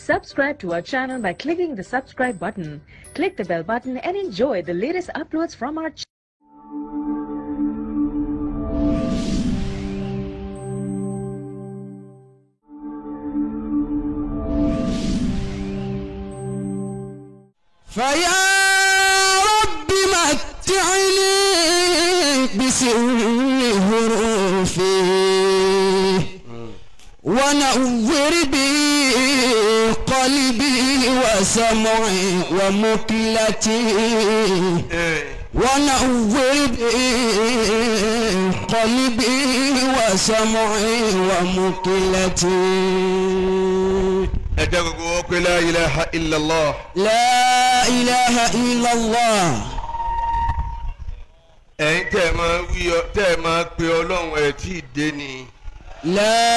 Subscribe to our channel by clicking the subscribe button. Click the bell button and enjoy the latest uploads from our channel. فيا رب متعني بسر حروفي ونور بي قلبي وسمعي ومكلتي ونور بي قلبي وسمعي ومكلتي ẹ jẹ́ gbogbo wọn pé la ilaha illallah لا إله إلا الله ẹ̀yin tẹ́ ẹ máa wí ọ tẹ́ ẹ máa pe ọlọ́run ẹ̀ tí ì dé ni لا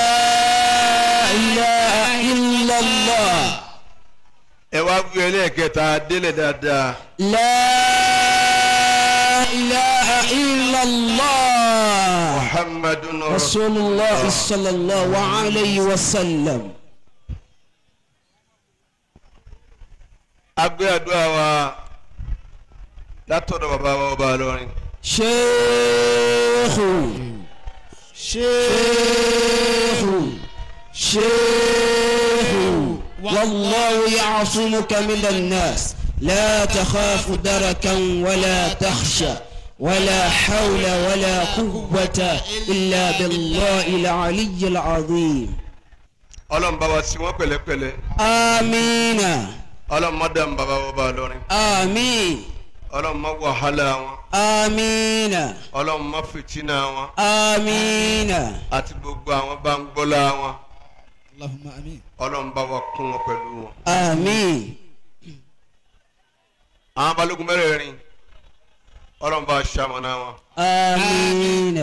إله إلا الله ẹ wá wí ẹlẹ́ẹ̀kẹta délẹ̀ dáadáa لا إله إلا الله muhammadun رسول الله صلى الله عليه وسلم agbé àdúrà wa látọ̀dọ̀ bàbá wa ọba lọ́rin شيخ شيخ شيخ والله يعصمك من الناس لا تخاف دركا ولا تخشى ولا حول ولا قوة إلا بالله العلي العظيم ọlọ́run bá wa sí wọn pẹ̀lẹ́pẹ̀lẹ́ آمين ọlọ́run má dàm bàbá wa ọba lọ́rin آمين ọlọ́run má wàhálà wọn آمين ọlọ́run má fìtínà wọn آمين àti gbogbo àwọn bá ń gbọ́lá wọn اللهم امين ọlọ́run bá wa kún wọn pẹ̀lú wọn. آمين àwọn balógun mẹ́rẹ̀ẹ̀rin ọlọ́run bá ṣamọ̀nà wọn. آمين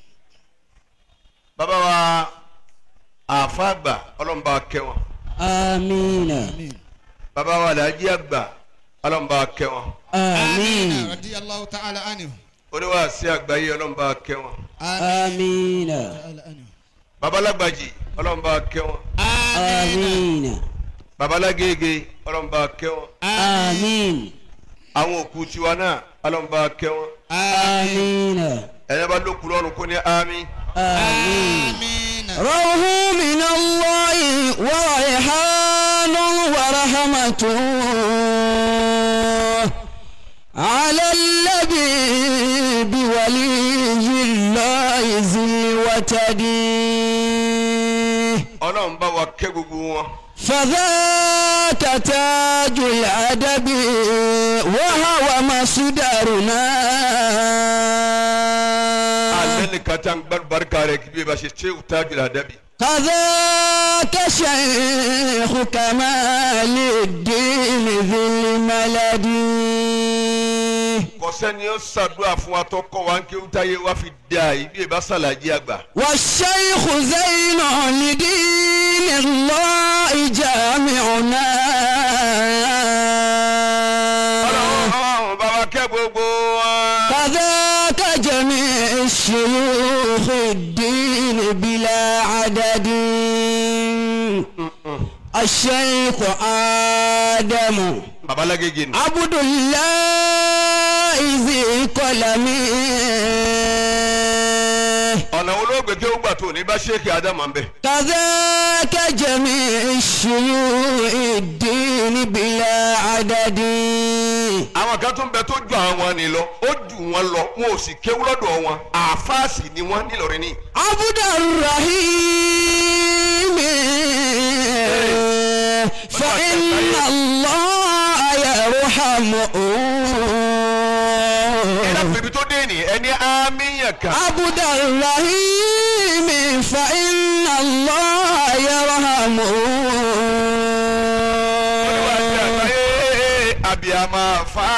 bàbá wa àáfà àgbà ọlọ́run bá kẹ́ wọn. آمين امين bàbá wa làájí àgbà ọlọ́run bá kẹ́ wọn. آمين رضي الله تعالى عنه oníwàásí àgbáyé ọlọ́run bá kẹ́ wọn. آمين تعالى عنه babalágbàjì ọlọ́run bá kẹ́ wọn. آمين babalágége ọlọ́run bá kẹ́ wọn. آمين àwọn òkú tiwa náà ọlọ́run bá kẹ́ wọn. آمين ẹ̀yẹ́ bá lókun lọ́rùn kó ní àmín. آمين امين روح من الله وريحان ورحمة على الذي بولي الله ذي الوتد ọlọ́run bá wa kẹ́ gbogbo wọn. فذاك تاج الأدب وهو مصدرنا alẹ́ nìkan tí a ń gbàdúrà barika rẹ̀ kí bí e bá ṣe ṣé o tájú la dẹ́bi. كذاك شيخ كمال الدين ذي الملد kọsẹ́ni ó ṣàdúrà fún wa tó kọ́ wa ń kí ó táyé wá fi dà yìí bí e bá ṣàlàyé àgbà. والشيخ زين لدين الله جامعنا ọlọ́run bá wa kẹ́ gbogbo wa. كذاك جميع الشيوخ الدين بلا عدد الشيخ آدم babalágége ni. عبد الله ذي قلم ọ̀nà olóògbé tí ó gbà tó ní bá ṣéèkì ádámà ń bẹ̀. كذاك جميع الشيوخ الدين بلا عدد àwọn kan tún bẹ tó ju àwọn ni lọ ó jù wọn lọ wọn ò sì kéwú lọ́dọ̀ wọn àfáàsì ni wọ́n nílọrin ní. عبد الرحيم فإن الله يرحمه ẹ̀rọ bèbí tó dé ní ẹni àmìyàn kan. عبد الرحيم فإن الله يرحمه oníwàásí àgbáyé abiyamọ afa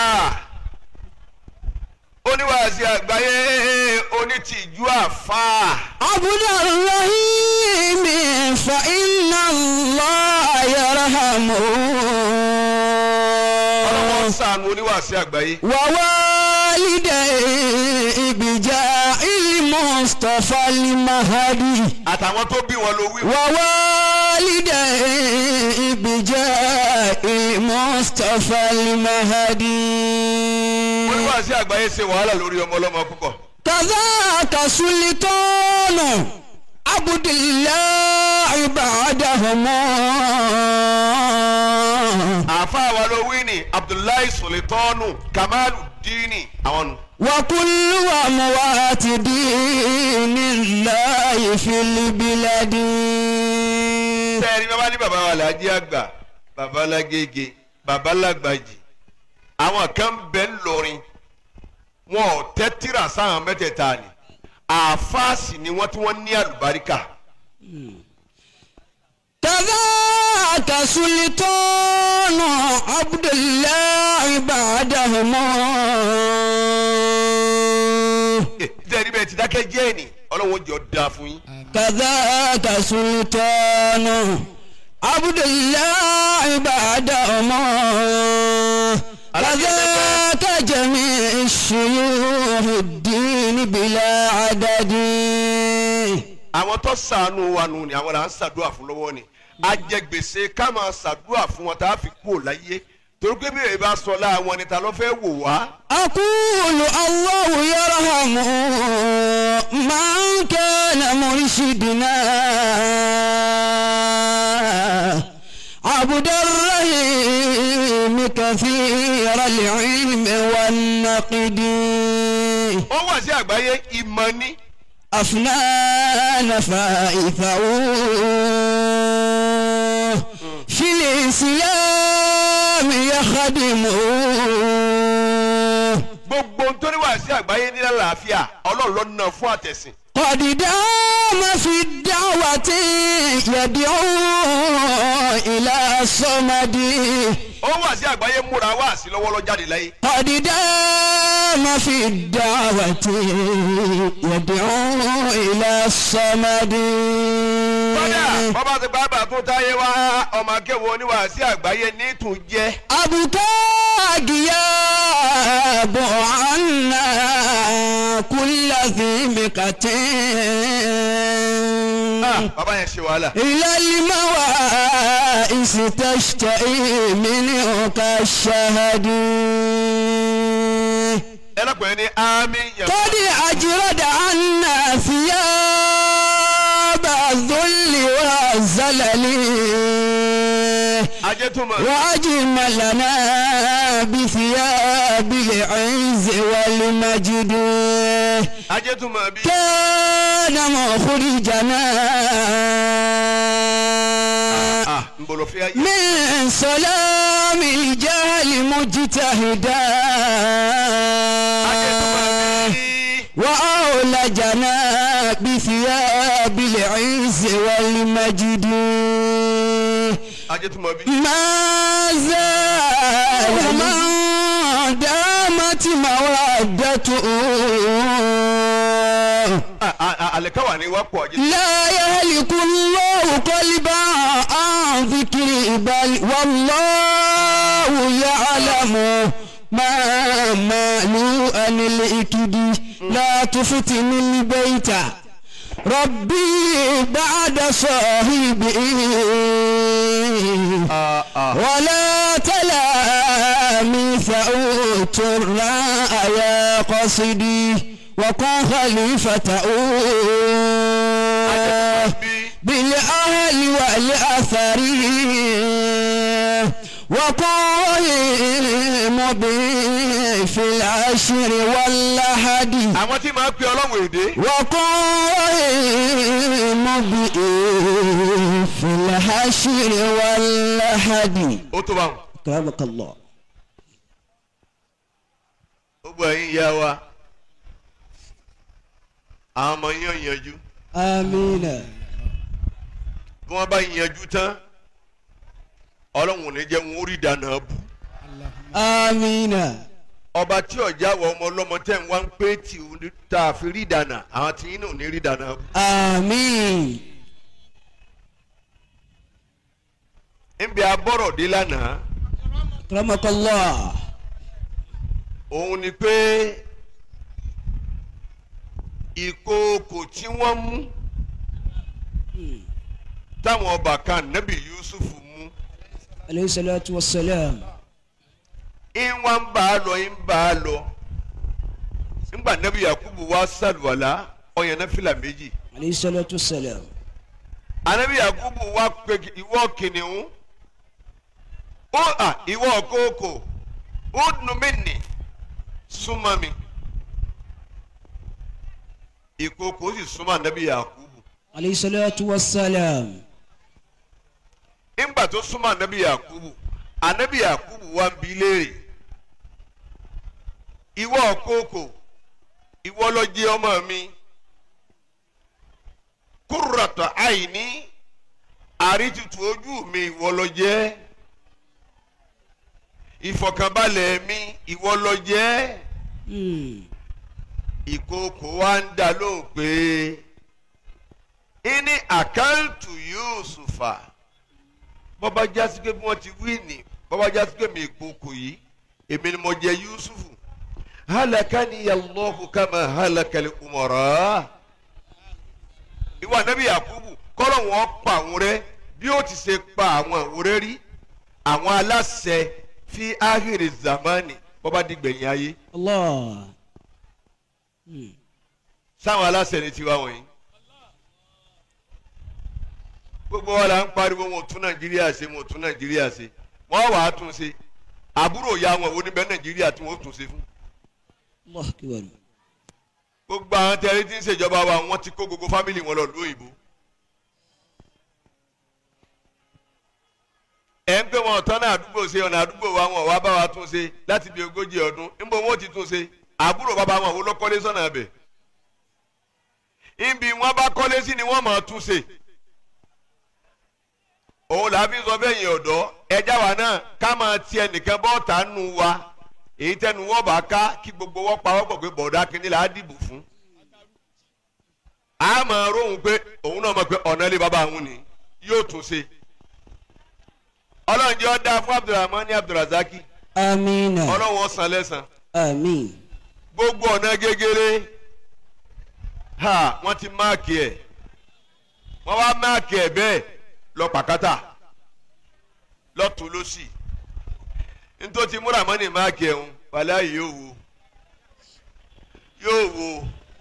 oníwàásí àgbáyé onítìjú afa عبد الرحيم فإن الله يرحمه ọlọ́wọ́ sànù oníwàásí àgbáyé ووالديه بجاء المصطفى المهدي àtàwọn tó bí wọn ló wí. ووالديه والديه بجاه المصطفى المهدي wọ́n ní wàásù àgbáyé ṣe wàhálà lórí ọmọ ọlọ́mọ púpọ̀. كذاك سلطان عبد الله بعدهم àáfàá wa ló wí ní abdullahi sulitanu kamalu dini àwọn nù. وكل أموات دين الله في البلاد sẹ́ẹ̀rì bàbá ní bàbá wa làájí àgbà bàbá lágége bàbá lágbàjì àwọn kan bẹ ń lọrin wọn ò tẹ́tìrà sáwọn mẹ́tẹ̀ẹ̀ta ni àáfàásì ni wọ́n tí wọ́n ní àlùbáríkà. كذاك سلطان عبد الله بعدهم sẹ́ẹ̀rì bẹ́ẹ̀ ti dákẹ́ jẹ́ ni ọlọ́run jọ da fún yín. كذاك سلطان عبد الله بعدهم كذاك جميع الشيوخ الدين بلا عدد àwọn tó sànù wa nù ni àwọn là ń ṣàdúrà fún lọ́wọ́ ni ajẹgbèsè ká máa ṣàdúrà fún wọn tá a fi kú ò láyé torí pé bí èyí bá sọ láwọn ni ta ló fẹ́ wò wá. أقول الله يرحم من كان مرشدنا عبد الرحيم كثير العلم والنقد ó wà sí àgbáyé ìmọ̀ ni أفنان فائثه في الإسلام يخدمه gbogbo nítorí wà sí àgbáyé ní àlàáfíà ọlọ́run ló ná fún àtẹ̀sìn. قد دام في الدعوة يدعو إلى الصمد ó wà sí àgbáyé múra wá sí lọ́wọ́ lọ jáde láyé. قد دام في الدعوة يدعو إلى الصمد kódà bọ́bá ti gbàgbà tó táyé wá ọmọ akéwò oníwà sí àgbáyé ní tún jẹ́. أبتاك يا أبو عنا كل ذي مكتين bàbá yẹn ṣe wàhálà. إلى الموائس تشتئي منه كالشهد ẹ lọ́pọ̀ ní àmì yẹn. قد أجرد عنا ثياب الذل والزلل ajé tún mọ̀. وأجملنا بثياب العز والمجد ajé tún mọ̀ bí. كان مخرجنا ah n bolo fi ayé. من سلام الجهل مجتهدا ajé tún mọ̀ bí. وأولجنا بثياب العز والمجد ajé tún mọ̀ bí. ما زال من دامت مودته Ah, ah, ah, àlẹ́káwà ni wọ́n pọ̀ ajé. لا يهلك الله قلبا عن ذكري بل والله يعلم ما مالوا عن الإكد لا تفتن البيت ربي بعد صاحبي Ah, ah. ولا تلاميث ترى يا قصدي وكن خليفة bí. بالأهل والأثر وقائم به في العشر واللحد àwọn tí máa ń pe ọlọ́run èdè. وقائم به في العشر واللحد ó tó bá wọn. كرمك الله gbogbo ẹ̀yin ìyá wa àwọn ọmọ yín ò yanjú آمين bí wọ́n bá yanjú tán ọlọ́run ò ní jẹ́ wọn ó rí ìdáná bù آمين ọba tí ọjà wọ ọmọ ọlọ́mọ tẹ̀ ń wá ń pé tí ò ní tá a fi rí ìdáná àwọn tí yín náà ò ní rí ìdáná bù. آمين níbi abọ́rọ̀ dé lánàá كرمك الله òun ni pé ìkookò tí wọ́n mú táwọn ọba kan nẹ́bí yusuf mú عليه الصلاة والسلام ìwọ̀n ń bá a lọ ń bá a lọ ńgbà nẹ́bí yakubu wá sàlùwàlá ọ̀yàn náà fìlà méjì عليه الصلاة والسلام anabi yakubu wá pé ìwọ kìnìún ó à ìwọ kókò ó dùn mí nì súnmọ́ mi ìkókò ó sì súnmọ́ anabi yakubu عليه الصلاة والسلام ńgbà tó súnmọ́ anabi yakubu anabi yakubu wá ń bi léèrè ìwọ kókò ìwọ ló jẹ́ ọmọ mi kúrọ̀tọ̀ àìní àrítutù ojú mi ìwọ ló jẹ́ ìfọ̀kànbalẹ̀ mi ìwọ ló jẹ́ Hmm. ìkookò wa ń dá lóhùn pé ìní àkáǹtù Yusufa bọ́bá jásí pé bí wọ́n ti wí ní bọ́bá jásí pé mi ìkookò yìí èmi ni mo jẹ Yusufu halakani Allahu kama halakali umara ìwà nàbí Yakubu kọ́lọ̀ wọn pa àwọn rẹ bí ó ti ṣe pa àwọn àwòrán rí àwọn aláṣẹ fi ahiri zamani bọ́bá dìgbẹ̀yìn ayé Allah. Hmm. sáwọn aláṣẹ ni tiwa wọ̀nyí gbogbo wa la ń pariwo wọn ò tún nàìjíríà ṣe wọn ò tún nàìjíríà ṣe wọn wà á tún ṣe àbúrò ya wọn wo níbẹ̀ nàìjíríà tí wọn ó tún ṣe fún Allah kibaru. gbogbo àwọn tẹ̀lé tí ń ṣèjọba wa wọ́n ti kó gbogbo fámìlì wọn lọ lóyìnbó ẹ̀ ń pè wọn ọ̀tọ́ náà àdúgbò ṣe ọ̀nà àdúgbò wa wọn ò wá bá wa tún ṣe láti bí ogójì ọdún níbo wọn ó ti tún ṣe àbúrò bàbá wọn wo ló kọ́lé sọ́nà abẹ ibi wọn bá kọ́lé sí ni wọ́n máa tún ṣe òun là á fi sọ bẹ́ẹ̀ yẹn ọ̀dọ́ ẹja wa náà ká máa ti ẹnìkan bọ́ọ̀tà nù wa èyí tẹnu wọn bá ká kí gbogbo wọn pa wọ́pọ̀ pé bọ̀dá kínní là á dìbò fún a máa róhùn pé òun náà mọ̀ pé ọ̀nà ilé bàbá òun ni yóò tún ṣe ọlọ́run jẹ́ ọ́ dáa fún abdulrahman ní abdulrazaki Amina. ọlọ́run ó san lẹ́san Amin. gbogbo ọ̀nà gegere ha wọ́n ti máàkì ẹ̀ wọ́n wá máàkì ẹ̀ bẹ́ẹ̀ lọ pàkátà lọ́tún lọ́sì nítorí múra mọ́ni máàkì ẹ̀ ń wàlẹ́ àyè yóò wo yóò wo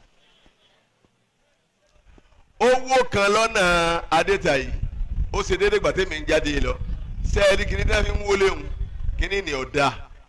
owó kan lọ́nà adétayì ó ṣe déédéé gbàtẹ́mi ń jáde lọ sẹ́ẹ̀rí kìíní tí wọ́n fi ń wọlé ń kìíní ni ọ̀dà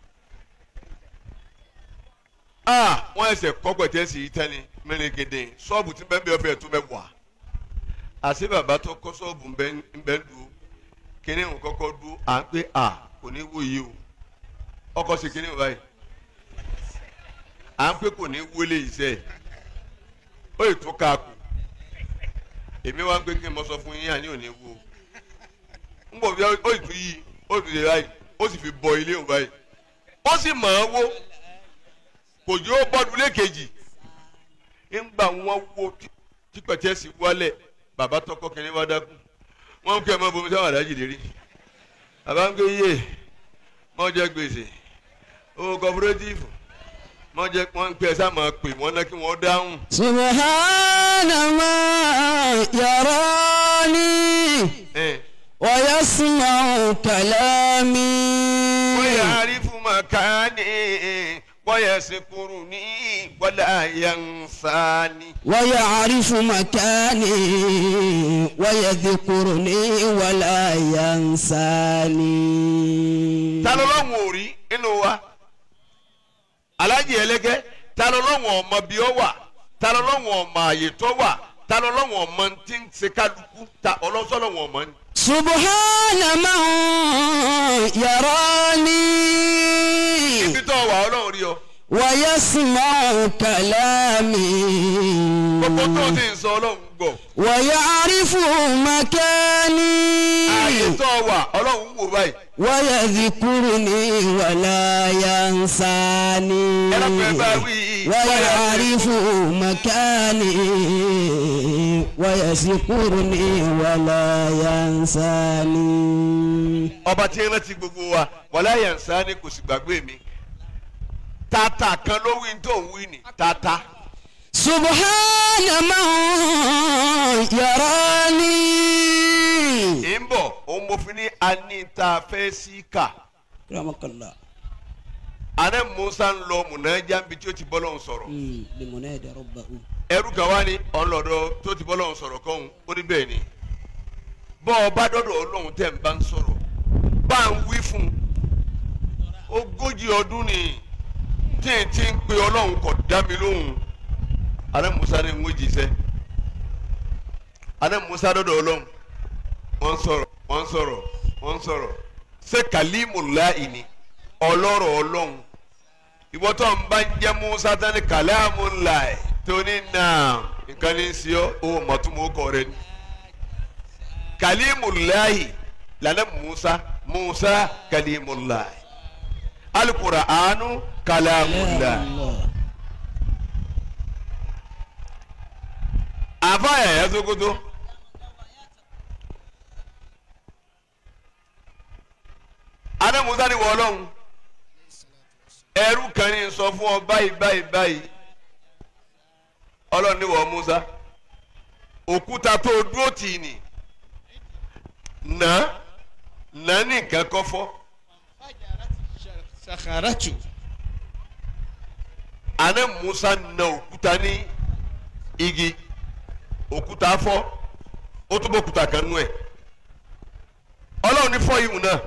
ah wọn ẹsẹ kọgbẹtẹ sí i tẹni mẹrẹgẹdẹ ṣọ́ọ̀bù tí bẹ́ẹ̀ bẹ́ẹ̀ fẹ́ẹ́ tó bẹ́ẹ̀ wà àṣé bàbá tó kọ́ ṣọ́ọ̀bù ń bẹ́ẹ̀ dùn kíní ń kọ́kọ́ dùn à ń pé à kò ní wó yìí o ọkọ̀ sí kíní báyìí à ń pé kò ní wọlé iṣẹ́ ó yìí tó káàkù èmi wá ń pé kí n mọ sọ fún yín àní ò ní wó ń bọ̀ bí ó yìí tún yí ó tún yẹ báyìí ó sì fi bọ ilé òun báyìí ó sì mọ̀ ọ́ wó kò yóò bọ́dún lékejì ńgbà wọn wo tí pẹ̀tẹ́sì wálẹ̀ bàbá tọkọ kìnìún wá dákú wọn kí ẹ mọ bomi sáwọn àdájì lérí bàbá ń gbé yé wọn jẹ gbèsè owó kọpúrétìfù wọn jẹ wọn pẹ sá máa pè wọn náà kí wọn dáhùn. Subhana ma yarani ẹ wa yasma'u kalami. wọ́n yà á rí fún màkàní wọ́n yà sẹ́kùrù ní wọ́lá yansani. ويعرف مكاني ويذكرني ولا ينساني ta ló lọ́wọ́ òrí nínú wa alájì ẹlẹ́gẹ́ ta ló lọ́wọ́ ọmọ bí ó wà ta ló lọ́wọ́ ọmọ àyè tó wà ta ló lọ́wọ́ ọmọ tí ń ṣe kálukú ta ọlọ́sọ́ lọ́wọ́ ọmọ ni. سبحان من يراني ibi tó wà ọlọ́run rí ọ ويسمع كلامي gbogbo tó ti ń sọ ọlọ́run gbọ́ ويعرف مكاني ààyè tó wà ọlọ́run wò báyìí ويذكرني ولا ينساني ẹlẹ́pẹ́ bá wí ويعرف مكاني ويذكرني ولا ينساني ọba tí ń rántí gbogbo wa wàlá yansa ni kò sì gbàgbé mi tata kan ló wí tó ń wí ni tata سبحان من يراني mo fi ní anita fẹ́ sí kà Ramakallah. àná musa ń lọ múnájà níbi tí ó ti bọ́lọ̀ ń sọ̀rọ̀ Mm. Limunadi rabbahu. ẹrú kan wá ní ọlọ́dọ̀ tó ti bọ́lọ̀ ń sọ̀rọ̀ kọ́hún ó ní bẹ́ẹ̀ ni bọ́ ọ bá dọ́dọ̀ ọlọ́run tẹ̀ ń bá ń sọ̀rọ̀ bá ń wí fún un ogójì ọdún ni tí n ti ń pe ọlọ́run kò dá mi lóhùn àná musa ní ń wí jíṣẹ́ àná musa dọ́dọ̀ ọlọ́run wọ́n ń sọ̀rọ̀ wọ́n ń sọ̀rọ̀ wọ́n ń sọ̀rọ̀ ṣé kàlímùláì ni ọlọ́rọ̀ ọlọ́run ìwọ tó ń bá ń jẹ́ musa tán ní kàlámùláì tó ní náà nǹkan ní í sí ọ ó mọ̀túnmọ̀ ó kọ rẹ ni kàlímùláì lànà musa musa kàlímùláì alukuraanu kàlámùláì. Allah. àfa yàyà sokoto adé musa ni wọlọ́hún ẹrú kan ní sọ fún ọ báyìí báyìí báyìí ọlọ́run ní wọ musa òkúta tó dúró tì í nì nà nà ní nǹkan kọ́ fọ́ sakharatu adé musa nà òkúta ní igi òkúta fọ́ ó tún bọ́ òkúta kan nú ẹ̀ ọlọ́run ní fọ́ ihun náà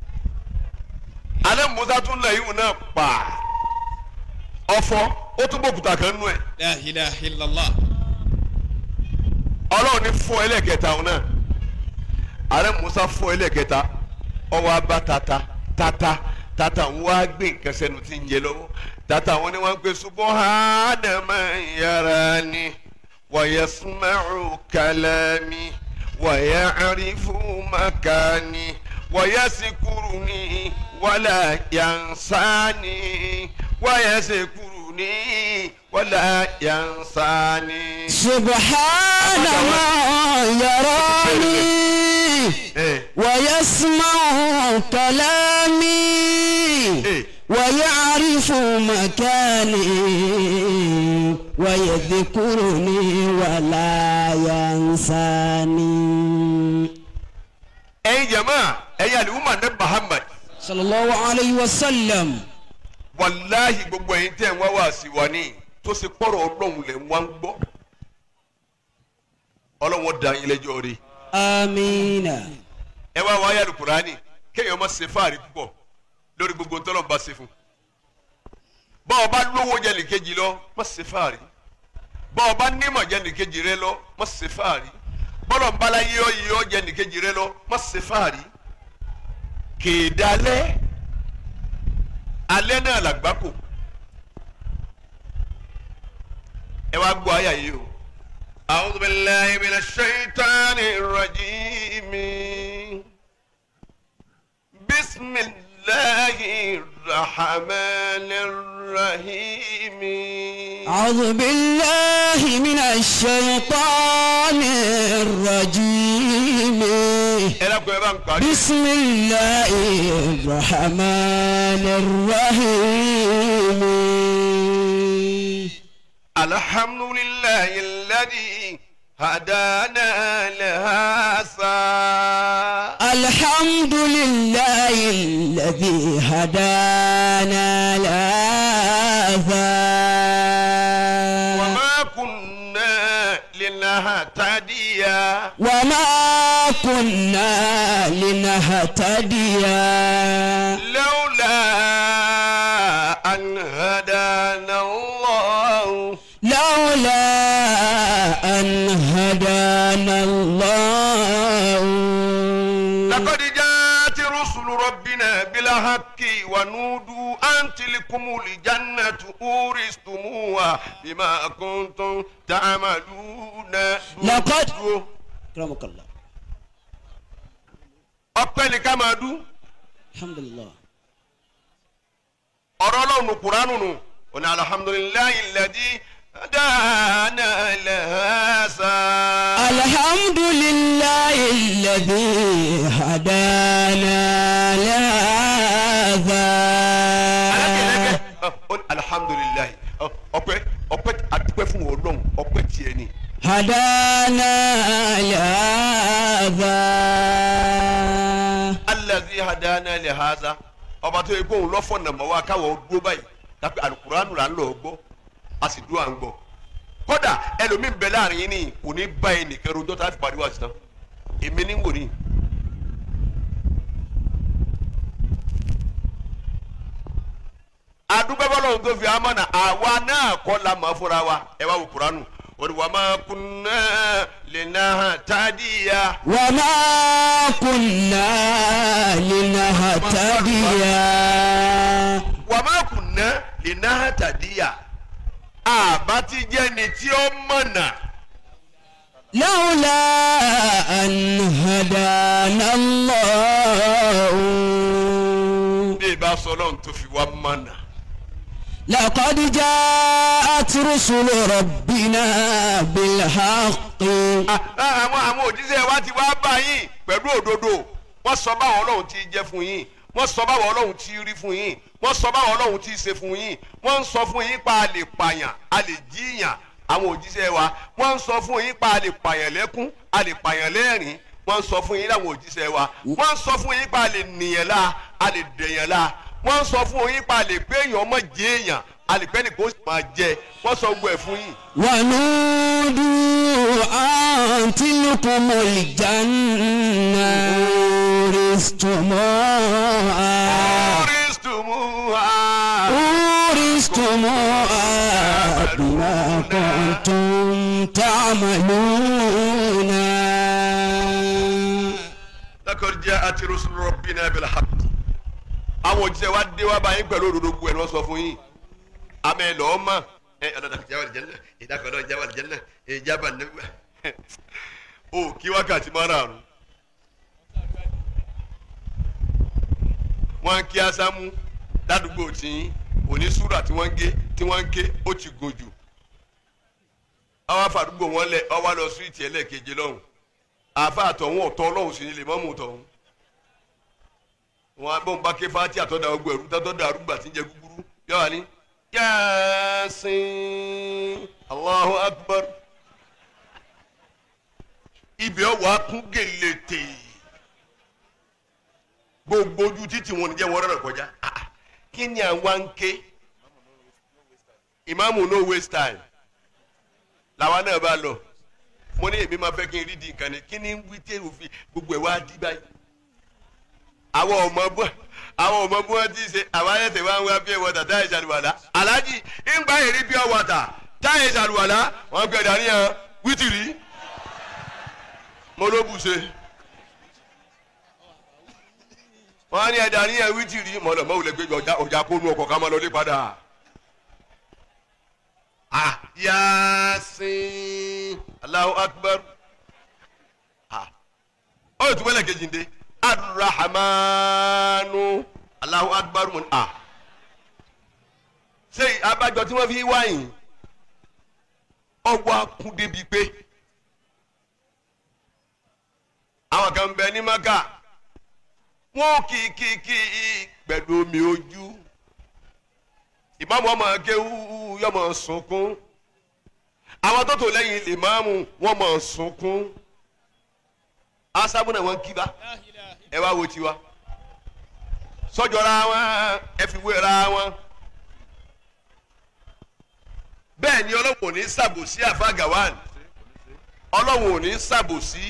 alẹ́ musa tún lẹ̀ ihun náà pa ọfọ́ ó tún bọ́ òkúta kan nú ẹ̀ la ilaha illallah ọlọ́run ní fọ́ ẹlẹ́kẹta òun náà alẹ́ musa fọ́ ẹlẹ́kẹta ọwọ́ abá tata tata tata ń wá gbé nǹkan sẹ́nu tí ń jẹ lọ́wọ́ tata wọn ni wọ́n ń pè subhana man yarani wa yasma'u kalami wa ya'rifu makani wa yaskuruni wala yansani wa yaskuruni wala yansani. سبحان من يراني Eh. ويسمع كلامي Eh. ويعرف مكاني ويذكرني ولا ينساني ẹ̀yin jama ẹ̀yin aliwuma ne Muhammad صلى الله عليه وسلم wàláhi gbogbo ẹ̀yin tẹ́ ń wá wá sí wa ní tó ṣe kpọ́rọ̀ ọlọ́run lẹ̀ ń wá ń gbọ́ ọlọ́run da yín lẹ́jọ́ rí آمين ẹ wá wáyà alukurani kéèyàn má ṣe fáàrí púpọ̀ lórí gbogbo ntọ́lọ́ bá ṣe fún bọ́ọ̀ bá lówó jẹ́ nìkejì lọ má ṣe fáàrí bọ́ọ̀ bá nímọ̀ jẹ́ nìkejì rẹ lọ má ṣe fáàrí bọ́lọ̀ ń bala yíyọ́ yíyọ́ jẹ́ nìkejì rẹ lọ má ṣe fáàrí kèédalẹ́ alẹ́ náà làgbákò ẹ wá gbọ́ àyà yìí o. أعوذ بالله من الشيطان الرجيم بسم الله الرحمن الرحيم أعوذ بالله من الشيطان الرجيم ẹ dákun ẹ bá ń parí. بسم الله الرحمن الرحيم الحمد لله الذي هدانا لهذا الحمد لله الذي هدانا لهذا وما كنا لنهتدي وما كنا لنهتدي لولا أن هدانا الله لولا أن هدانا الله لقد جاءت رسل ربنا بالحق ونودوا أن تلكم الجنة أورثتموها بما كنتم تعملون لقد رحمك الله ọpẹ́ ni ká máa dú الحمد لله ọ̀rọ̀ Ọlọ́run nù kuranu nù ọ̀nà alhamdulilayi lẹ́dí dáná lẹ́hásá. الحمد لله الذي هدانا لهذا alákẹ́lẹ́kẹ́ ọ ní alhamdulilayi ọ, ọpẹ́ ọpẹ́ àdúpẹ́ fún Ọlọ́run ọpẹ́ tiẹ̀ ni. هدانا لهذا hadana li haza ọba tó yẹ kó òun lọ́fọ̀ nàmọ́ wa káwọ́ dúró báyìí tàbí alukuraanu là ń lọ gbọ́ a sì dúró à ń gbọ́ kódà ẹlòmíì bẹ láàrin yín ni kò ní bá yín nìkan rojọ́ tá a fi parí wa sisan èmi ní wò ní. adúgbẹ́bọ́lọ́hún tó fi amọ̀nà àwa náà kọ́ la mọ̀ fúnra wa ẹ wá wò kuranu wọ́n wà máa kunná lè náà tádìyà. وما كنا لنهتدي wà máa kunná lè náà tádìyà. àbá ti jẹ́ ni tí ó mọ̀nà. لولا أن هدانا الله bí ìbá sọ lọ́run tó fi wá mọ̀nà. لقد جاءت رسل ربنا بالحق Ah, ah, àwọn àwọn òjíṣẹ́ wa ti wá bá yín pẹ̀lú òdodo wọ́n sọ báwọn ọlọ́run ti jẹ́ fún yín wọ́n sọ báwọn ọlọ́run ti rí fún yín wọ́n sọ báwọn ọlọ́run ti ṣe fún yín wọ́n ń sọ fún yín pa a lè pààyàn a lè jíyàn àwọn òjíṣẹ́ wa wọ́n ń sọ fún yín pa a lè pààyàn lẹ́kún a lè pààyàn lẹ́rìn wọ́n ń sọ fún yín láwọn òjíṣẹ́ wa wọ́n ń sọ fún yín pa a lè nìyẹn la a lè dẹ̀yẹn la wọ́n ń sọ fún yín pa a lè pé èèyàn ọmọ jẹ́ èèyàn a lè pẹ́ nìkan ó sì máa jẹ wọ́n sọ gbọ́ ẹ̀ fún yín. ونودوا أن تلكم الجنة أورثتموها Kristumuha. أورثتموها بما كنتم تعملون lakọrọ jẹ ati rusulu rabbina bil haqq àwọn òjíṣẹ́ wa dé wá báyìí pẹ̀lú òdodo gbogbo ẹ̀ ni wọ́n sọ fún yín amẹ́ lọ́ọ́ mọ̀ ẹ ọlọ́dà kìí jábàlì jẹ́nà ìdákọ̀ọ́dọ̀ jábàlì jẹ́nà ìjábà nígbà o kí wákàtí márààrún wọ́n ń kí asámú ládùúgbò tí òní súrà tí wọ́n ń gé tí wọ́n ń ké ó ti gùn jù àwọn afàdúgbò wọn lẹ ọwọ́ lọ súwìtì ẹlẹ́ẹ̀keje lọ́hùn àfa àtọ̀hún ọ̀tọ̀ ọlọ́run sì ni lè mọ́mú tọ̀hún wọn bọ́n bá ké fati àtọ́dà ọgbọ ẹ̀rú tọ́tọ́dà arúgbà tí ń jẹ gúgúrú yọ wá ní. yaasin allahu akbar ibi ọwọ́ akún gèlètè gbogbo ojú títì wọn ni jẹ́ wọ́n rẹ̀ kọjá Ah, kí ni àwa ń ké ìmáàmù no waste time làwa náà bá lọ mo ní èmi máa fẹ́ kí n rí di nǹkan ni kí ni ń wí tẹ́ òfin gbogbo ẹ̀ wá di báyìí àwọn ọmọ bọ́ àwọn ọmọ bí wọ́n ti ṣe àwọn ayẹ̀tẹ̀ wá ń wá pure water táyà ìṣàlùwàlá aláàjì ń gba èrè pure water táyà ìṣàlùwàlá wọ́n gbé dàníyàn wítìrì mo ló bù ṣe wọ́n á ní ẹ̀dà níyàn wítìrì mo lọ mọ́ wulẹ̀ gbé ọjà ọjà kó nu ọkọ̀ ká máa lọ lé padà. Ah, Yasin Allahu Akbar ah ó yẹ tùmọ̀lẹ̀ kejì ń dé arahmanu Allahu Akbar mun ah ṣé abájọ tí wọ́n fi wáyìn ọwọ́ akún débi pé àwọn kan bẹ ní maka wọn kì í kì í kì í pẹ̀lú omi ojú ìmáàmù ọmọ akéwú yọmọ sunkún àwọn tó tò lẹ́yìn ìmáàmù wọn mọ̀ sunkún asábùnà wọn kíba ẹ wá wo tiwa sọjọra wọn ẹ fi wéra wọn bẹ́ẹ̀ ni ọlọ́wọ́ ò ní ṣàbòsí àfa gawan ọlọ́wọ́ ò ní ṣàbòsí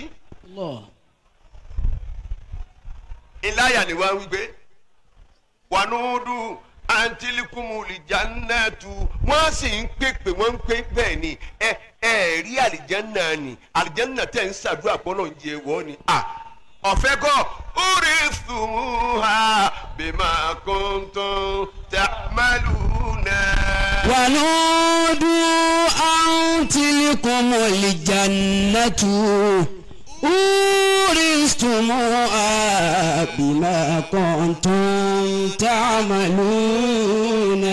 ìláyà ni wọ́n wí pé wànúdù antilikumu lìjánnátu wọ́n sì ń pèpè wọ́n ń pè bẹ́ẹ̀ ni ẹ ẹ rí àlìjánná ni àlìjánná tẹ̀ ń ṣàdúrà pọ́nà ń jẹ wọ́n ni à ọ̀fẹ́ kọ́ orí sùnmùhà bímọ kóńtón tàmálùnà. ونودوا أن تلكم الجنة أورثتموها بما كنتم تعملون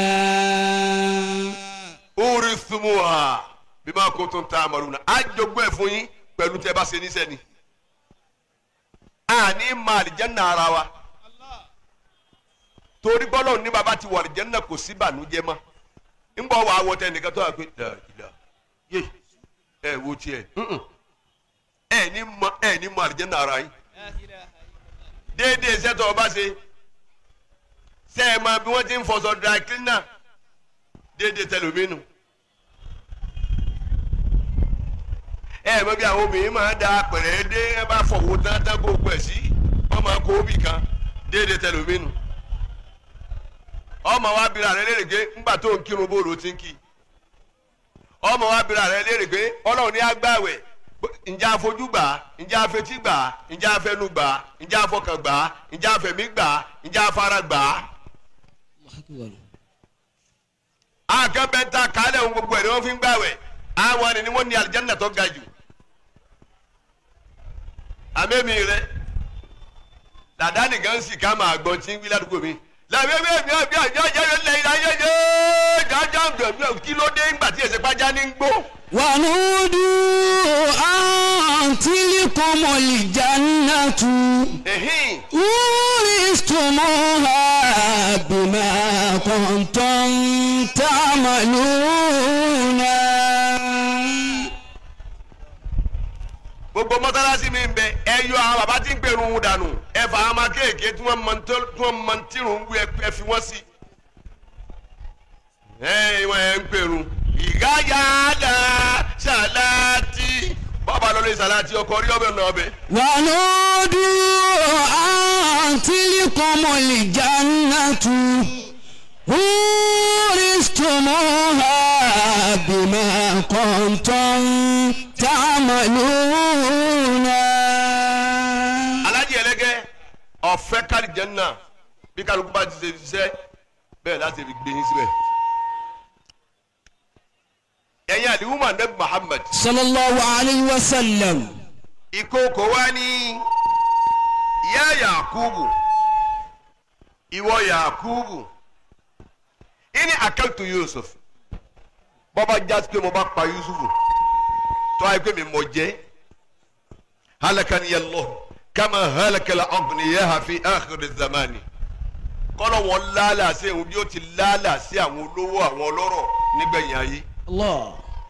orí sùnmùhà bímọ kóńtón tàmálùnà àjọgbọ́ ẹ̀ fún yín pẹ̀lú tẹ́ bá ṣe níṣẹ́ ni àní ma àlìjánná ara wa torí bọ́lọ̀ ní baba ti wọ àlìjánná kò sí bànújẹ́ mọ́ ń bọ̀ wá wọ tẹ nìkan tó wà pé dàgìdà yé ẹ wo tiẹ̀ mm-mm. ẹ ní mọ ẹ ní mọ àlìjánná ara yín déédéé iṣẹ́ tó o bá ṣe ṣe é máa bí wọ́n ti ń fọṣọ dry cleaner déédéé tẹlómínú. ẹ mọ̀ bí àwọn obìnrin máa da pẹ̀rẹ́ dé ẹ bá fọwọ́ tán tán kó pẹ̀ sí wọ́n máa kó bì kan déédéé tẹlómínú. ọmọ wa bira rẹ léèrè pé ńgbà tó ń kírun bóòlù ti ń kí ọmọ wa bira rẹ léèrè pé ọlọ́run ní agbáwẹ̀ ǹjẹ́ afojú gbà á ǹjẹ́ afetí gbà á ǹjẹ́ afẹnu gbà á ǹjẹ́ afọkàn gbà á ǹjẹ́ afẹ̀mí gbà á ǹjẹ́ afara gbà á. akẹ́bẹ̀ntà kálẹ̀ ohun gbogbo ẹ̀ ni wọ́n fi ń gbàwẹ̀ àwọn ẹni ni wọ́n ní alìjẹ́nà tó ga jù. àmẹ́mi rẹ dàdá nìkan sì ká máa gbọ́n tí ń wí ládùúgbò mi làbẹ́ bẹ́ẹ̀ mi àbí àjọ àjẹyọ lẹ́yìn ayé yé jájá kí ló dé ńgbà tí èsè pàjá ní gbó. ونودوا أن تلكم الجنة Ẹ̀hìn. أورثتموها بما كنتم تعملون gbogbo mọ́tálásí mi ń bẹ ẹ yọ àwọn bàbá tí ń gbèrú ń dànù ẹ fà á máa kéèké tí wọ́n mọ tí wọ́n mọ tí ń wú ẹ fi wọ́n sí. ẹ ìwọ̀n ẹ ń gbèrú ìgáyà dá ṣàlàtì bọ́ọ̀bà lọ́lẹ́ ṣàlàtì ọkọ̀ rí ọbẹ̀ náà ọbẹ̀. ونودوا أن تلكم الجنة أورثتموها بما كنتم تعملون alájì ẹlẹ́gẹ́ ọ̀fẹ́ kárí jẹ́nà bí kálukú bá ti ṣe ṣiṣẹ́ bẹ́ẹ̀ láti fi gbé yín síbẹ̀. ẹ̀yin àdìwúmọ̀ nẹ́bí Muhammad صلى الله عليه وسلم ìkookò wá ní ìyá yakubu ìwọ yakubu ìní akaltu yusuf bọ́bá jásí pé mo bá pa yusufu tó ayé pé mi mọ̀ jẹ́ halakani yalọ kama halakala ọ̀gbìnìyà fi akhiri zamani kọ́lọ̀ wọn lálà sí ẹ̀hún bí ó ti lálà sí àwọn olówó àwọn ọlọ́rọ̀ nígbẹ̀yìn ayé الله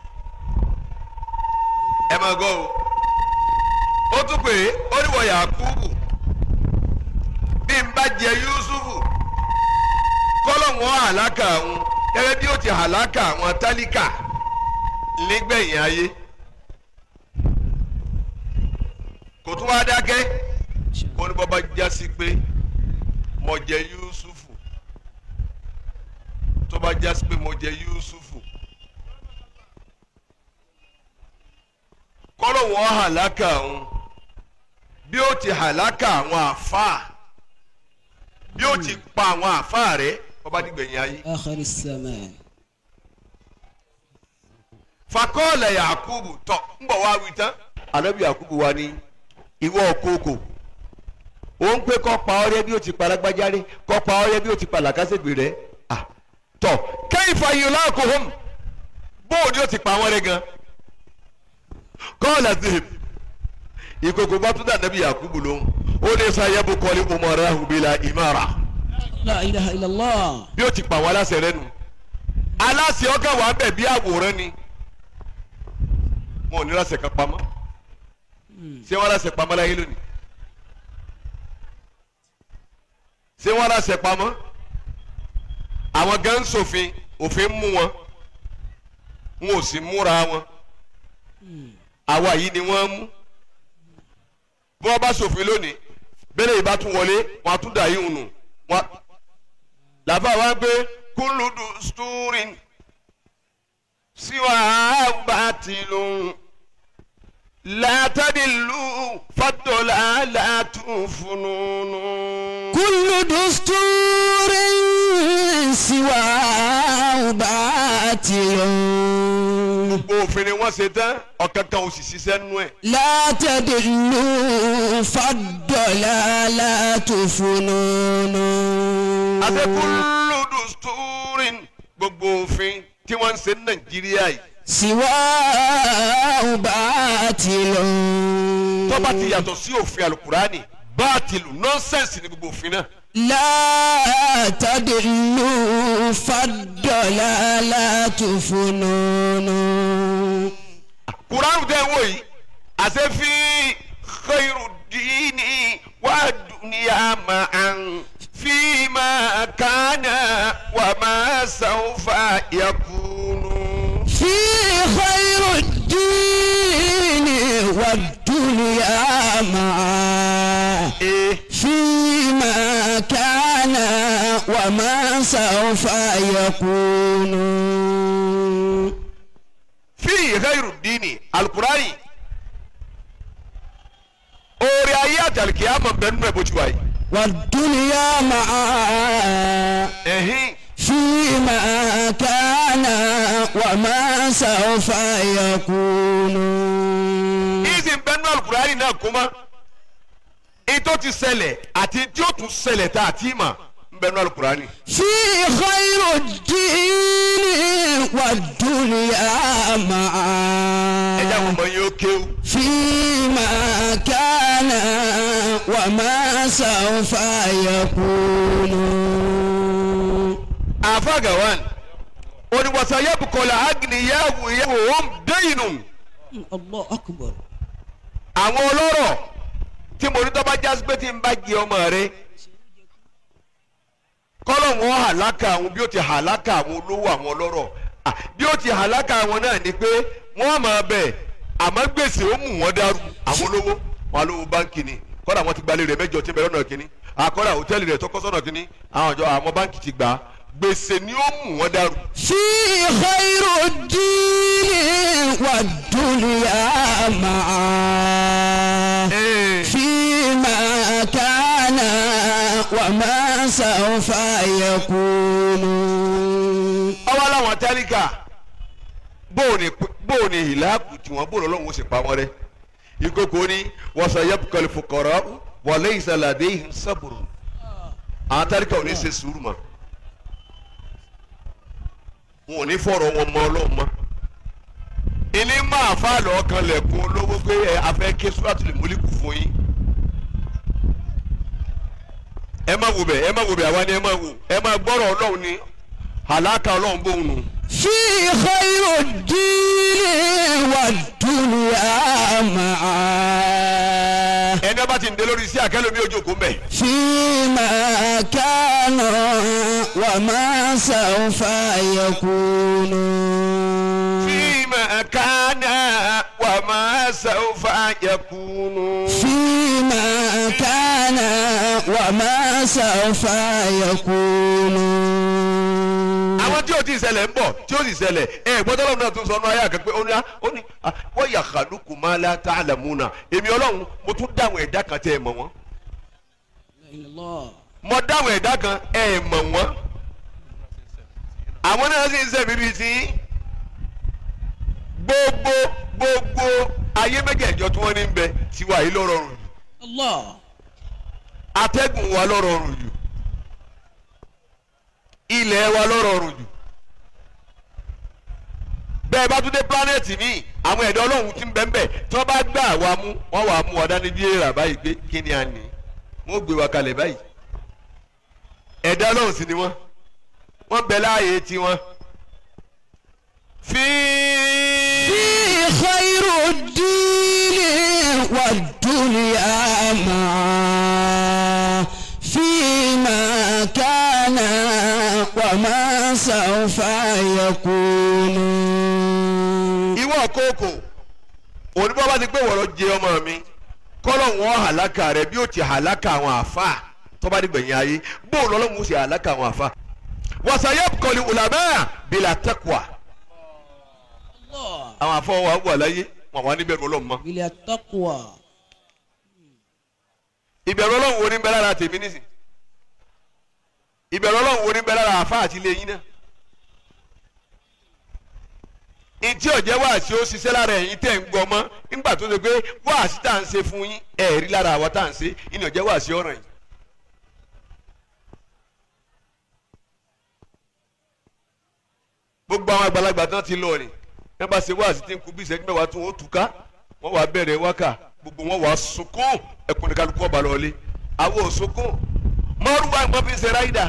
ẹ máa gbọ́ o ó tún pé ó ní wọ yakubu bí n bá jẹ yusufu kọ́lọ́hún àlákà àwọn gẹ́gẹ́ bí ó ti àlákà àwọn tálíkà nígbẹ̀yìn ayé kò tún wá dákẹ́ kó ní bọ́bá já sí pé mo jẹ yusufu tó bá já sí pé mo jẹ yusufu. kọ́lọ̀ wọn hàlákà òun bí ó ti hàlákà àwọn àfáà bí ó ti pa àwọn àfáà rẹ ọba dìgbẹ̀yìn ayé. آخر الزمان fakọ́ọ̀lẹ̀ yakubu tọ̀ ń bọ̀ wá wí tán. anabi yakubu wa ní ìwọ kókò ó ń pé kọ́ pa ọ́rẹ́ bí ó ti pa alágbájáre kọ́ pa ọ́rẹ́ bí ó ti pa làkàṣègbè rẹ Ah, tọ̀ kẹ́yìn fàyè láàkó hóm bóòdì ó ti pa wọ́n rẹ gan kọ́ọ̀lá zèb ìkòkò bá tún dà anabi yakubu lóhùn ó ní sáyẹ́bù kọ́lé umara hubila imara لا إله إلا الله bí ó ti pa àwọn aláṣẹ rẹ nù aláṣẹ ọgá wa bẹ̀ bí àwòrán ni wọn ò ní láṣẹ kan pamọ́ ṣé wọn láṣẹ pamọ́ láyé lónìí ṣé wọn láṣẹ pamọ́ àwọn gan ń ṣòfin òfin mú wọn wọn ò sì múra wọn àwa yìí ni wọ́n mú bí wọ́n bá ṣòfin lónìí bẹ́lẹ̀ yìí bá tún wọlé wọn á tún dà yín nù wọn làbá wa gbé kúlùdù stúrin síwá bàtìlù látàdìlù fàdọ̀là látúnfùnùnù. كل دستور سواه باطل gbogbo òfin ni wọ́n ṣe tán ọ̀kan kan ò sì ṣiṣẹ́ nú ẹ̀. لا تدلوا فالضلالات فنون àti kúlùdù stúrin gbogbo òfin tí wọ́n ń ṣe ní nàìjíríà yìí سواه باطل tó bá ti yàtọ̀ sí òfin alukurani báàtìlù nọ́nsẹ̀nsì ni gbogbo òfin náà. لا تدلوا فالضلالات فنون kuranu tẹ wo yìí àṣẹ fi khairu dini wa dunya وما سوف يكون fi khairu dini alukurani oore ayé àtàlùkì àmọ̀ bẹ́ẹ̀ nínú ẹ̀ bó ti wáyé. والدنيا معا ẹ̀hìn فيما كان وما سوف يكون ìsìn bẹ́ẹ̀ nínú alukurani náà kó mọ́ ètò ti ṣẹlẹ̀ àti tí ó tún ṣẹlẹ̀ tá a ti mà ń bẹ́ẹ̀ nínú alukurani. في خير الدين والدنيا ẹ̀jẹ̀ àwọn معا ọmọ yẹn ó kéwù. فيما كان وما سوف يكون àfàgàwán oníwàsá yẹ́bùkọ́lá agniyahu yẹ́wò hóm déyìnù الله أكبر àwọn ọlọ́rọ̀ tí mo ní tọ́ba jásí pé tí n bá jẹ ọmọ rẹ kọ́lọ̀ wọn hàlákà àwọn bí ó ti hàlákà àwọn olówó àwọn ọlọ́rọ̀ Ah, bí ó ti hàlákà àwọn náà ni pé wọ́n máa bẹ̀ àmọ́ gbèsè ó mú wọn dàrú àwọn olówó wọn lówó báńkì ni kọ́dà wọn ti gbalẹ̀ rẹ̀ mẹ́jọ tí ń bẹ lọ́nà kínní àkọ́dà hòtẹ́ẹ̀lì rẹ̀ tọkọ́ sọ́nà kínní àwọn ọjọ́ àwọn báńkì ti gbà á gbèsè ni ó mú wọn dàrú. في خير الدين والدنيا معا فيما كان وما سوف يكون ọwọ́ làwọn tálíkà bóòní bóòní ìlàkù tí wọ́n bóòní ọlọ́run ó sì pa wọ́n rẹ́ ìkókò ní wọ́sà yẹ́pùkọ́lì fòkọ̀rọ̀ wọlé ìsàlàdé ìhìn sábùrù àwọn tálíkà ò ní ṣe sùúrù mọ́ wọn ò ní fọ̀rọ̀ wọn mọ́ ọlọ́run mọ́ ilé máa fà lọ́ọ́ kan lẹ̀kùn olówó pé ẹ afẹ́ ké sùràtù lè múlíkù fún yín ẹ má wo bẹ̀ ẹ má wo bẹ̀ àwa ni ẹ má wo ẹ má gbọ́rọ̀ ọlọ́run ni àlàkà ọlọ́run bóun nù. في خير الدين والدنيا معا ẹni ọba ti ń dé lórí sí àkẹ́lómi ojú òkú mbẹ. فيما كان وما سوف يكون fíìmù kánà wà máa sàwùfà yakunu. فيما كان وما سوف يكون àwọn tí o ti ṣẹlẹ̀ ń bọ̀ tí o sì ṣẹlẹ̀ ẹ gbọ́dọ̀ lọ́wọ́ náà tún sọ ọ́nà ayé àkẹ́pẹ́ ó ní ó ní ah, wọ́n yà kàlùkù máa la tá a làmú náà èmi ọlọ́run mo tún dáhùn ẹ̀dá kan tẹ́ ẹ mọ̀ wọ́n mo dáhùn ẹ̀dá kan ẹ mọ̀ wọ́n àwọn náà sì ń sẹ́mi bíi ti yín. gbogbo gbogbo ayé mẹ́jẹ̀ẹ̀jọ tí wọ́n ní ń bẹ tiwa yìí ló rọrùn jù الله atẹ́gùn wa ló rọrùn jù ilẹ̀ wa ló rọrùn jù bẹ́ẹ̀ bá tún dé pílánẹ̀tì míì àwọn ẹ̀dá ọlọ́run ti ń bẹ ń bẹ tí wọ́n bá gbà wá mú wọ́n wà á mú wa dání bí èrà báyìí pé kí ni a ní wọ́n gbé wa kalẹ̀ báyìí ẹ̀dá ọlọ́run sì ni wọ́n wọ́n bẹ láàyè tiwọn. fi في خير الدين والدنيا معا فيما كان وما سوف يكون ìwọ kókò oníbọ̀ bá ti pé wọ̀rọ̀ jẹ ọmọ mi kọ́lọ̀ wọn hàlákà rẹ bí ó ti hàlákà àwọn àfa tó bá dìgbẹ̀yìn ayé bóun lọ́lọ́run ó sì hàlákà àwọn àfa. wàsàyẹ kọlu ulama bila taqwa àwọn àfọ wa wà láyé wọn wà níbẹ̀rù ọlọ́run mọ́. بلا تقوى ìbẹ̀rù ọlọ́run wo ní bẹ lára tèmi nísìn ìbẹ̀rù ọlọ́run wo ní bẹ lára àfa àti ilé yín náà. ntí ọ̀jẹ̀ wáàsí ó ṣiṣẹ́ lára ẹ̀yin tẹ̀ ń gbọ́ mọ́ nígbà tó ṣe pé wáàsí tá à ń ṣe fún yín ẹ̀rí lára àwa tá à ń ṣe ìní ọ̀jẹ̀ wáàsí ọ̀ràn yìí. gbogbo àwọn àgbàlagbà tán ti lọ rìn nípa ṣe wáàsí tí ń kú bí ìṣẹ́jú mẹ́wàá tún ó túká wọ́n wàá bẹ̀rẹ̀ wákà gbogbo wọn wàá sunkún ẹkùn ní kálukú ọba lọ́ọ́lé àwọn ò sunkún mọ́rùwá nǹkan fi ń ṣe ráìdà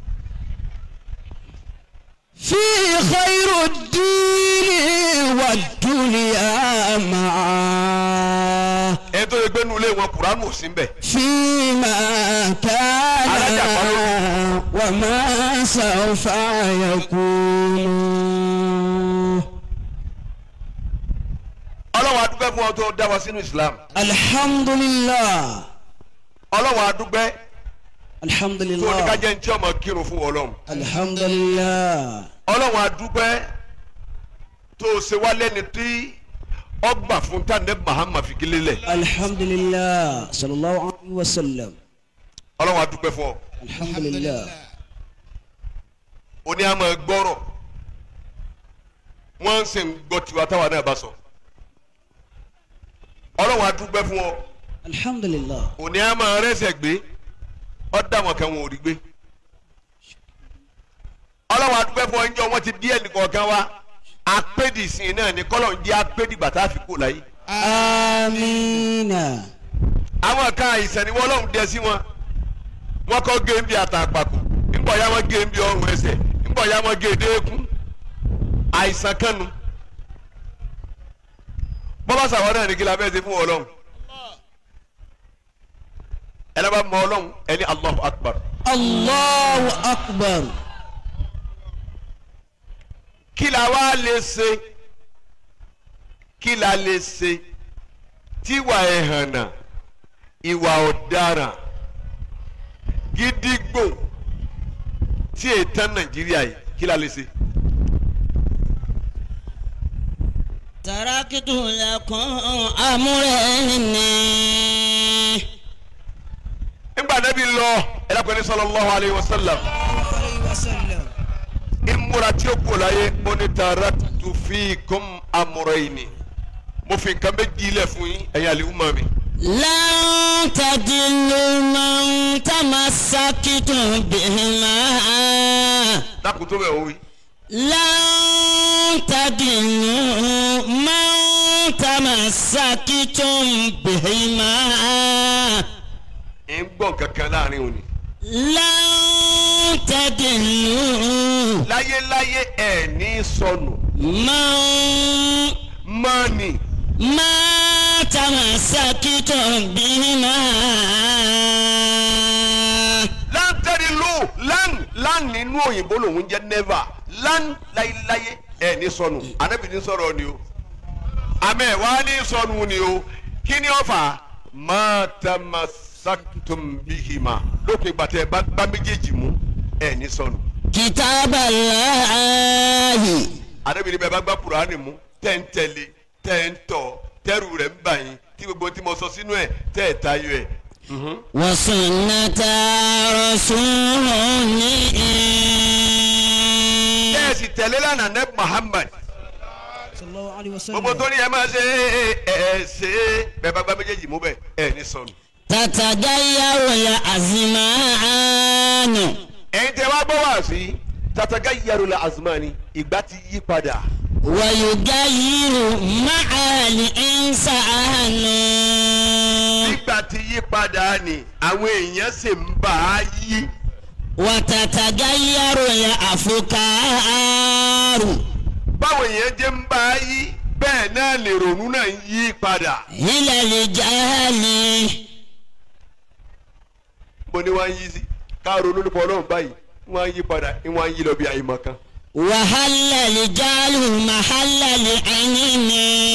في خير الدين والدنيا معا ẹni tó yẹ gbé nulẹ̀ wọn kùránù ò sí ń bẹ̀. فيما كان وما سوف يكون ọlọ́run adúgbẹ́ fún ọ tó dá wa sínú islam الحمد لله ọlọ́run adúgbẹ́ الحمد tó ní لله ká jẹ́ ní tí ọmọ kírun fún ọlọ́run الحمد لله ọlọ́run adúpẹ́ tó o ṣe wá lẹ́ni tí ọgbà fún tàǹdẹ́ mahama fi kílé lẹ̀ الحمد لله صلى الله عليه وسلم ọlọ́run adúpẹ́ fún ọ الحمد لله oní àmọ́ gbọ́rọ̀ wọ́n ń sìn gbọ́ tiwa táwa náà bá sọ ọlọ́run adúpẹ́ fún ọ الحمد لله òní àmọ́ rẹ́sẹ̀ gbé ọ̀dà wọn kan wọn ò rí gbé ọlọ́run adúpẹ́ fún ọ ńjọ́ wọn ti bí ẹnìkọ̀ọ̀kan wa apédìsìn náà ní kọ́lọ̀ ń jẹ́ apédìgbà tá a fi kó láyé آمين àwọn kan àìsàn ni wọ́n lọ́hùn dẹ sí wọn wọ́n kọ́ gé ń bí àtàpàkò ńgbọ̀ ya wọ́n gé ń bí ọrùn ẹsẹ̀ ńgbọ̀ ya wọ́n gé e déékún àìsàn kan nu bọ́lá sàwọn náà ní kí la fẹ́ ṣe fún ọlọ́run ẹni bá mọ ọlọ́run ẹni Allahu Akbar الله أكبر kí la wá lè ṣe kí la lè ṣe tíwà ẹ̀hànà ìwà ọ̀daràn gídígbò tí ètàn nàìjíríà yìí kí la lè ṣe. تركت لكم أمرين nígbà Nábì lọ ẹlẹ́kùnrin ní sallallahu alayhi wa sallam عليه وسلم ìmúra tí ó kú láyé ó ní taraktu fikum amrayni mo fi nǹkan méjì lẹ̀ fún yín ẹ̀yin àlìhùmá mi. لن تدلوا من تمسكتم بهما dákun tó bẹ̀ wọ́n wí. لن تدلوا من تمسكتم بهما ẹ̀ ń gbọ́ kankan láàrin òní. لن تدلوا láyéláyé ẹ̀ ní sọnù من mọ́ọ̀nì ما تمسكتم بهما láńtẹ́rì lù lán lán nínú òyìnbó lòun jẹ́ never lán láyéláyé ẹ̀ ní sọnù anábì ní sọ̀rọ̀ ni o àmẹ́ wà á ní sọnù ni o kí ni ó fà á má tamassaktum bihima lópin ìgbà tẹ́ ẹ bá gbá méjèèjì mú ẹ̀ ní sọnù كتاب الله anábì ní bẹ́ẹ̀ bá gbá kùránì mú tẹ́ ń tẹ̀lé tẹ́ ń tọ̀ tẹ́rù rẹ̀ ń bà yín tí gbogbo tí mo sọ sínú ẹ̀ tẹ́ ẹ̀ tayọ ẹ̀. Mhm. وسنة رسوله tẹ́ ẹ sì tẹ̀lé lánàá nẹ́ Muhammad صلى الله عليه gbogbo وسلم tó ní ẹ máa ṣe ẹ ẹ ṣe é bẹ́ẹ̀ bá gbá méjèèjì mú bẹ́ẹ̀ ẹ ní sọnù. تتغير الأزمان ẹ̀yin tẹ́ wá gbọ́ wá sí tataga yarula azmani ìgbà ti yí padà ويغير مع الإنسان ìgbà ti yí padà ni àwọn èèyàn sì ń bá a yí وتتغير الأفكار báwọn èèyàn jẹ́ ń bá a yí bẹ́ẹ̀ náà lè ronú náà ń yí padà إلى الجهل bó ni wọ́n á yí sí ká ronú nípa ọlọ́run báyìí wọ́n á yí padà wọ́n á yí lọ bí àyèmọ̀ kan. وهل الجهل محل العلم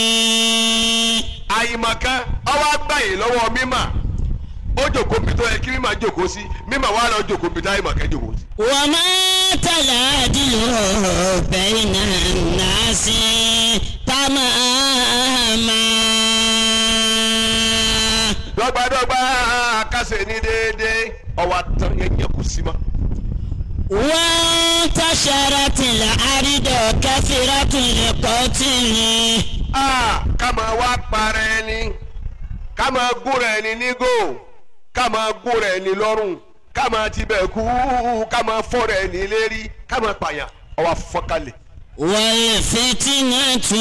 àyèmọ̀ kan ọwọ́ àgbáyé lọ́wọ́ mímà ó jòkó bí tó yẹ kí mímà jòkó sí mímà wà lọ jòkó bí tó àyèmọ̀ kan jòkó sí. وما تلادل بين الناس تماما dọ́gbadọ́gba kásẹ̀ ní déédéé ọwọ́ àtàn yẹn yẹ kó sí ma. وانتشرت الأرض كثرة القتل Ah, ká máa wá para ẹni ká máa gúnra ẹni nígò ká máa gúnra ẹni lọ́rùn ká máa tibẹ̀ kú ká máa fọ́ra ẹni lérí ká máa pààyàn ọwọ́ fọ́kálẹ̀ والفتنة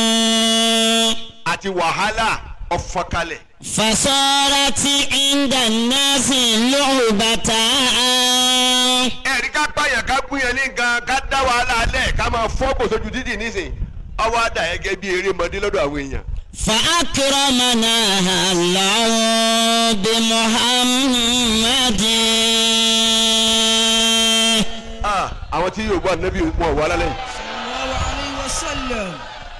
àti wàhálà ọ̀fọ́kálẹ̀. فصارت عند الناس لعبة ẹ̀rí ká pààyàn ká gúnyàn ní nǹkan ká dá wàhálà alẹ̀ ká máa fọ́ kòsojú dídì nísìn ọwọ́ àdá gẹ́gẹ́ bí erémọdé lọ́dọ̀ àwọn èèyàn. فأكرمنا الله بمحمد Ah, àwọn tí yóò bọ́ ànábì wọn wà lálẹ́ yìí. صلى الله عليه وسلم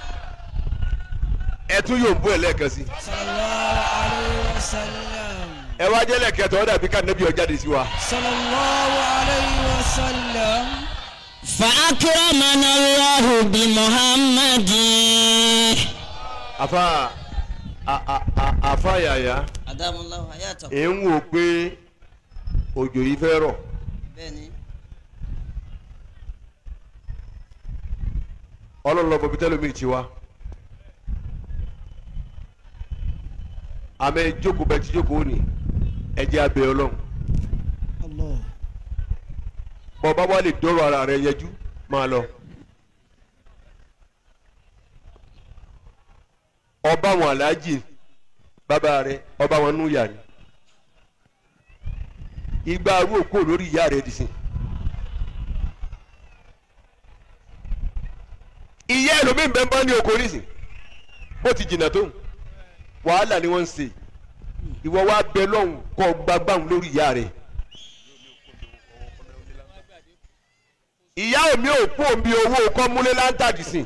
ẹ tún yóò bú ẹ lẹ́ẹ̀kan sí. صلى الله عليه وسلم ẹ wá jẹ́lẹ̀ kẹtọ́ ó dàbí ká nẹ́bí ọjáde sí wa. صلى الله عليه وسلم فأكرمنا الله بمحمد àfa a- a- a- àfa yàyà أدام الله حياته ẹ̀ ń wò pé òjò yìí fẹ́ rọ̀ بني ọlọ́lọ́ bọ̀bí tẹ́lómi ti wá. àmọ́ ẹ jókòó bẹ́ẹ̀ ti jókòó ní ẹ jẹ́ abẹ́ ọlọ́run Allah. bọ́ bá wà lè dọ́rọ̀ ara rẹ yẹjú máa lọ. ọba àwọn aláàjì bàbá rẹ ọba àwọn núyà ni igba arú òkú lórí ìyá rẹ dì sí. ìyá ẹlòmíín bẹ́ẹ̀ bá ní oko nísìn bó ti jìnnà tó wàhálà ni wọ́n ń ṣe ìwọ wa bẹ lọ́hùn kọ́ gbagbáhùn lórí ìyá rẹ. ìyá omi ò kú omi owó kọ́ múlé láńtàdì sìn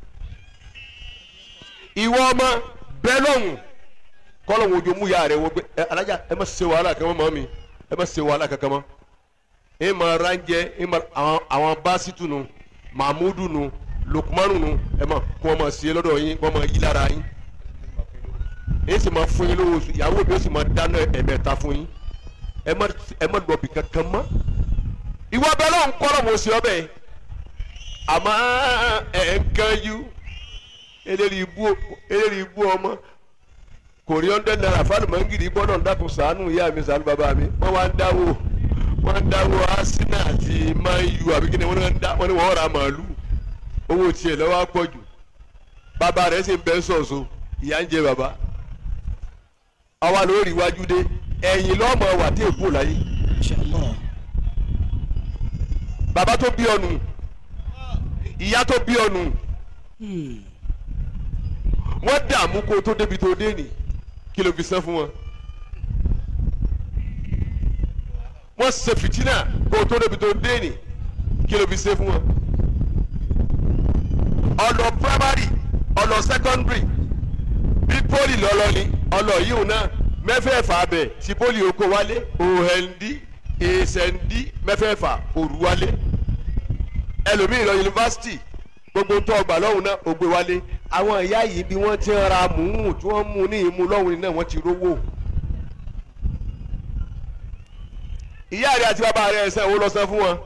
ìwọ ọmọ bẹ́ẹ̀ lọ́hùn kọ́lọ́hùn ojú mú ìyá rẹ wọ́n gbé ẹ alájà ẹ má ṣe wàhálà kankan mọ́ mi ẹ má ṣe wàhálà kankan mọ́ ẹ má ránjẹ ẹ má àwọn àwọn báṣítù nu mahmudu nu lukumanu nu ẹ má kó wọn má ṣe lọ́dọ̀ yín kó wọn má yí lára yín ẹ sì máa fún yín lówó oṣù ìyàwó mi ó sì máa dáná ẹ̀mẹ́ta fún yín ẹ má ẹ má lọ bì kankan mọ́ ìwọ bẹ́ẹ̀ lọ́hùn kọ́lọ́hùn oṣù ọbẹ̀ yìí àmọ́ ẹ̀ ń kánjú eléri ibú eléri ibú ọmọ kò rí ọ́ndẹ́ náírà fáàlù mọ́ngìrì gbọ́dọ̀ dákun sàánù ìyá mi sàánù bàbá mi wọ́n wá ń dáwó wọ́n ń dáwó asínà àti mayu àbí kí ni wọ́n ń dá wọ́n ní wọ́n ra màálù owó tiẹ̀ lọ́wọ́ á pọ̀ jù bàbá rẹ̀ sì ń bẹ́ sọ̀sọ̀ ìyá ń jẹ bàbá àwa lórí iwájú dé ẹ̀yìn lọ́mọ wà tí èkó láyé inshallah bàbá tó bí ọnù ìyá tó bí ọnù wọ́n dààmú kó tó débi tó dé nì kí ló fi san fún wọn. wọ́n ṣe fìtínà kó tó débi tó dé nì kí ló fi ṣe fún wọn. ọlọ primary ọlọ secondary bí poli lọlọ ni ọlọ yìí náà mẹ́fẹ̀ẹ̀fà abẹ tí poli oko wálé òhèndí èsèndí mẹ́fẹ̀ẹ̀fà òru wálé ẹlòmíì lọ yunifásitì gbogbo tó ọgbà lọ́hùn náà ó gbé wálé àwọn ìyá yìí bí wọ́n ti ń ra mùúmù tí wọ́n mú ní ìmú lọ́hùn náà wọ́n ti rówó. ìyá rẹ àti bàbá rẹ ẹsẹ̀ wo lọ san fún wọn.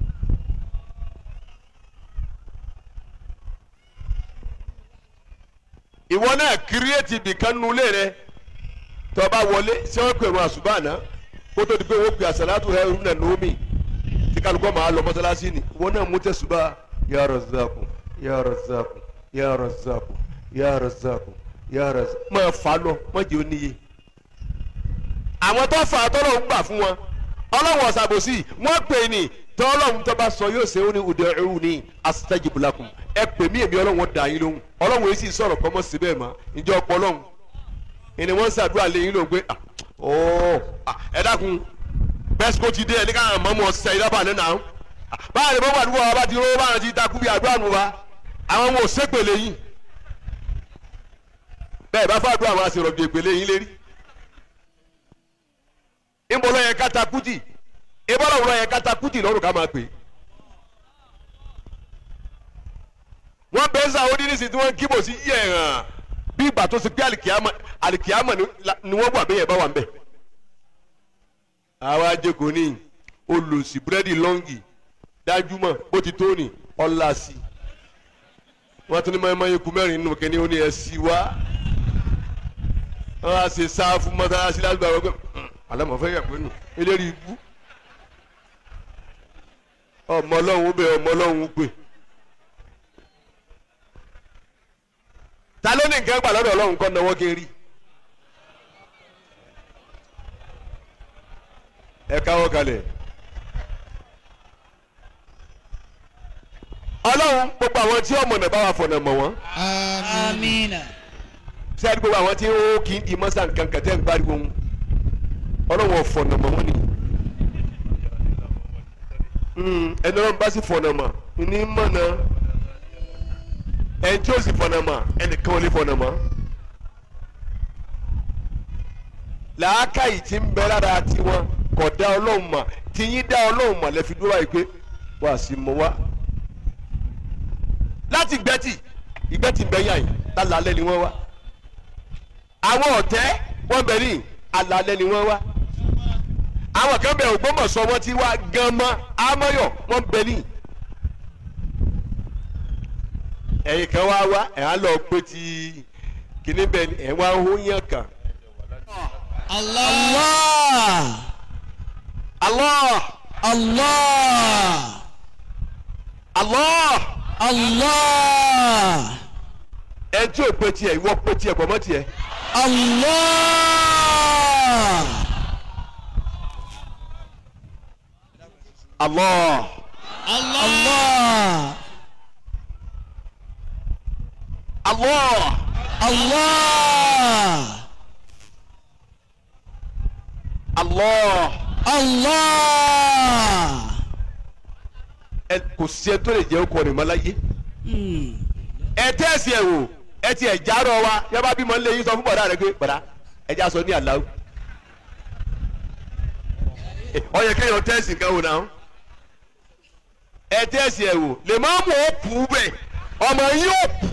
ìwọ náà kírẹ́ẹ̀tì ibìkan nulẹ̀ rẹ tó bá wọlé ṣé wọ́n pèrò àṣùbànà kó tó di pé wọ́n pè àṣàlátù ẹ̀ ń nà nómi tí kálukọ́ máa lọ mọ́sálásí ni ìwọ náà mú tẹ̀sùbà ya Razzaku ya Razzaku ya Razzaku ya Razzaku ya Razzaku máa fà á lọ má jẹ́ oníye. àwọn tó fà á tọ́lọ̀ ń gbà fún wọn ọlọ́run ọ̀sàbòsí wọ́n pè ní tọ́lọ́run tó bá sọ yóò ṣe ó ní ud'uni astajib lakum ẹ pè mí èmi ọlọ́run dà yín lóhùn ọlọ́run yìí sì sọ̀rọ̀ kọ́mọ́ síbẹ̀ mọ́ ìjọ ọpọlọ́run ìní wọ́n ń ṣàdúrà lẹ́yìn ló gbé ọ̀ ẹ dákun bẹ́sìkò ti dé ẹni káwọn mọ́mọ́ ṣe ìdábà nínú àwọn báyìí ni bọ́wọ́ àdúgbò wa bá ti rówó báyìí ti takú bí àdúrà nù wa àwọn ọmọ òṣèpèlè yìí bẹ́ẹ̀ bá fàdúrà àwọn àṣìrọ̀bì èpèlè yìí lérí ìbọn lọ́yẹ kátàkùtì ìbọn lọ́wọ́ lọ́yẹ kátàkùtì lọ́rùn ká máa pè wọ́n bẹ́ẹ̀ sá ó ní nísìsiyìí tí wọ́n kíbò sí yẹ̀ hàn bí ìgbà tó ṣe pé àlìkìyàmọ̀ àlìkìyàmọ̀ ni wọ́n wà bẹ́yẹ̀ bá wà ń bẹ̀ àwa jẹ́kọ̀ọ́ ní olùsí búrẹ́dì lọ́ngì dájúmọ̀ bó ti tó ní ọ̀la sí i wọ́n tún ní mọ́ẹ́mọ́ ikú mẹ́rin nínú kẹ́ni ó ní ẹ sí wá wọ́n á ṣe sáfù mọ́sálásí láti gbàgbọ́ pé alámọ̀fẹ́ yà pé nù eléyìí ibú ọmọ ọlọ́run bẹ ọmọ ọlọ́run pè ta ló ní nǹkan gbà lọ́dọ̀ ọlọ́run kọ́ náwó kí n rí ẹ káwọ́ kalẹ̀. ọlọ́run gbogbo àwọn tí ọmọ náà bá wà fọ̀nà mọ̀ wọ́n Àmín. amina ṣé àdúgbò gbogbo àwọn tí ó kì í di mọ́sá nǹkan kẹtẹ́ ń gbáriwo wọn ọlọ́run ò fọ̀nà mọ̀ wọ́n ni Mm, ẹni ọlọ́run bá sì fọ̀nà mọ̀ ní mọ̀nà ẹni tí ó sì fọ̀nà mọ̀ ẹnìkan ò lè fọ̀nà mọ̀ làákàyè tí ń bẹ lára tiwọn kò dá ọlọ́run mọ̀ tìyín dá ọlọ́run mọ̀ lẹ́fi dúró báyìí pé wà á sì mọ wá. láti gbẹ́tì ìgbẹ́tì bẹ́yà yìí lálẹ́ ni wọ́n wá. àwọn ọ̀tẹ́ wọ́n bẹ̀ ní alálẹ́ ni wọ́n wá. àwọn kan bẹ̀ Ògbómọ̀ṣọ́ wọ́n ti wá gan mọ́ amọ́yọ̀ wọ́n bẹ̀ ní. ẹ̀yin kan wá wá ẹ̀ á lọ pé ti kíní bẹ́ẹ̀ ni ẹ̀ wá ń hó yàn kan. Allah. Allah Allah. Allah Allah. ẹ tí ò pé tiẹ̀ ìwọ pé tiẹ̀ pọ̀ mọ́ tiẹ̀. Allah. Allah Allah. Allah Allah. Allah Allah. ẹ kò sí ẹ tó lè jẹ́ ọkọ rẹ̀ mọ́ láyé. Hmm. ẹ tẹ́sí ẹ wò ẹ ti ẹ̀ járọ̀ wa yẹ bá bímọ nílé yín sọ fún bọ̀dá rẹ pé bọ̀dá ẹ já sọ ní àláwù. ó yẹ kéèyàn tẹ́sí nǹkan wò náà ẹ tẹ́sí ẹ wò lè má mú ó kú bẹ́ẹ̀ ọmọ yín ó kú.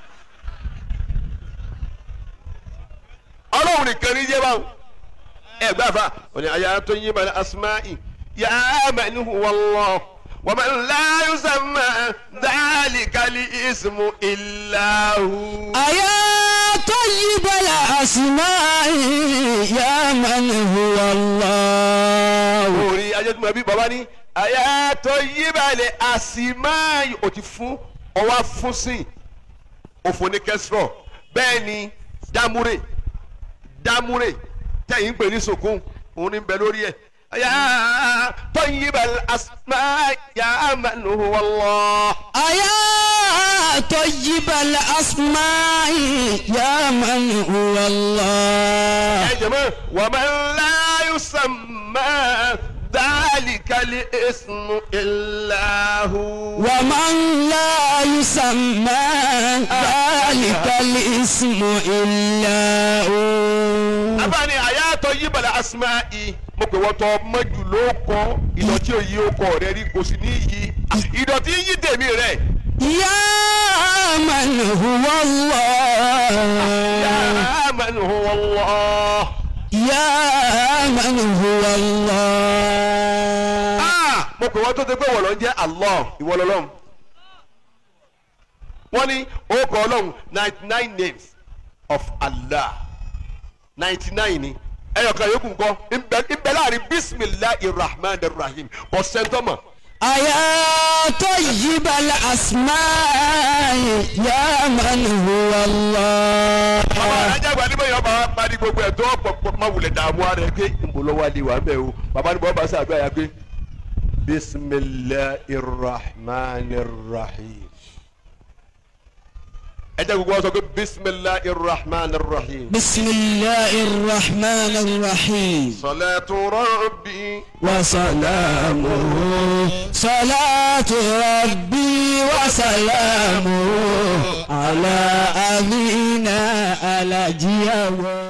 ọlọ́run nìkan ní yé báwọn ẹ gbà fà wọn ni àyà tó yín balẹ̀ asmáì yà á mẹ́ni wọ́lọ́ wọ́n mẹ́ni láyé sẹ́mẹ́ dáàlì kálí ìsìmù ìlàhù. أيا طيب الأسماء يا من هو الله orí ajẹ́tùmọ̀ bí bàbá ní àyà tó yín balẹ̀ asmáì ò ti fún ọwọ́ fún sí òfò ní kẹsìrọ̀ bẹ́ẹ̀ ni dámúrè dámúrè tẹ̀yìn pè ní sòkún òun ní bẹ lórí ẹ̀ àyà tó yín balẹ̀ asmáì yà á mẹ́ni wọ́lọ́. أيا طيب الأسماء يا من هو الله يا جماعة ومن لا يسمى ذلك الاسم إلا هو ومن لا يسمى ذلك الاسم إلا هو abáni àyàtọ̀ yí balẹ̀ asma'i mo pè wọ́n tọ́ mọ́jú ló kọ́ ìdọ̀tí òyì ọkọ̀ rẹ̀ rí kò sí ní yí ìdọ̀tí yí tèmi rẹ̀ يا من هو الله yá man huwa Allah. يا من هو الله Ah, mo pè wọ́n tó ti pé wọ́n lọ ń jẹ́ Allah ìwọ lọ́lọ́run wọ́n ní orúkọ ọlọ́run ninety nine names of Allah ninety nine ni ẹyọkan yòókù ńkọ́ ìbẹ̀ láàrin bisimilahi rahman rahim bọ̀ sẹ́ńtọ́mọ̀ أيا طيب الأسماء يا من هو الله bàbá alájà gba nígbà yẹn bàbá parí gbogbo ẹ̀ tó pọ̀ má wulẹ̀ dààmú ara ẹ̀ pé ìmọ̀lọ́wọ́ alẹ́ wà mẹ́ o bàbá ní bọ́ bá sàdúrà yà pé bisimilahi rahman rahim ẹ jẹ́ gbogbo wọn sọ pé bisimilahi rahman rahim. بسم الله الرحمن الرحيم صلاة ربي وسلامه صلاة ربي وسلامه على أمينا على جيوه